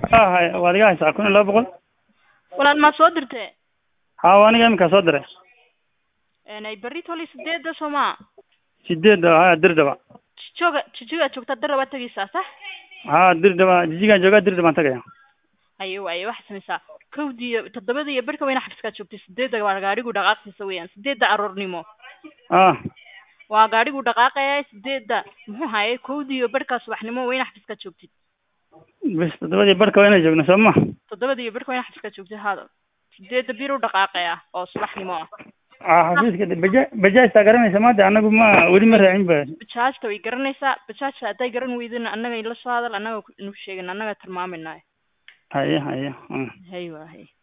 ha hay waad iga haysaa kun iyo laba boqol walaal maad soo dirtee ha waa aniga iminkaa soo diray Een, berri toli sideedda sooma sideedda ha dirdhaba jooga jijigaa joogtaa daraba tegaysaa sax ha dirdhaba jijigaan joogaa dirdhabaan tagaya ayo waaye waxaad samaysaa kowdii iyo toddobada iyo berka wayna xafiiskaa joogtay sideedda waa gaadhigu dhaqaaqaysa weeyaan sideedda aroornimo ah waa gaadhigu dhaqaaqaya sideedda muxuu haye kowdii iyo berkaa subaxnimo wayna xafiiskaa joogtid bis toddobadii barka waa inay joogno soo ma toddobada iyo berka wayna xafiiskaa joogtid haada sideedda bir u dhaqaaqaya oo subaxnimo ah ah xafiiska de baja bajaajtaa garanaysa maanta anagu ma weli ma raacin ba bajaajta way garanaysaa bajaajta hadday garan weydina annaga ila soo hadal annaga nu sheegin annaga tilmaamaynaay haye haye mm. hay waa hay